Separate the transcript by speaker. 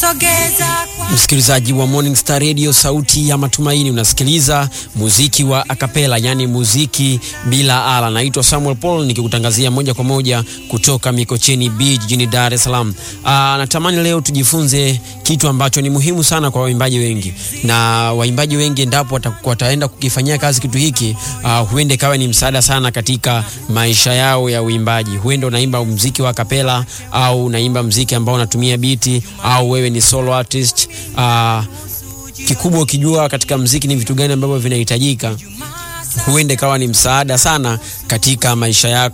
Speaker 1: Msikilizaji wa Morning Star Radio, sauti ya matumaini, unasikiliza muziki wa akapela, yani muziki bila ala. Naitwa Samuel Paul nikikutangazia moja kwa moja kutoka Mikocheni B jijini Dar es Salaam. Aa, natamani leo tujifunze kitu ambacho ni muhimu sana kwa waimbaji wengi, na waimbaji wengi endapo wataenda kukifanyia kazi kitu hiki, uh, huende kawa ni msaada sana katika maisha yao ya uimbaji. Huenda unaimba muziki wa akapela au unaimba muziki ambao unatumia biti au wewe ni solo artist. Uh, kikubwa ukijua katika muziki ni vitu gani ambavyo vinahitajika, huende kawa ni msaada sana katika maisha yako.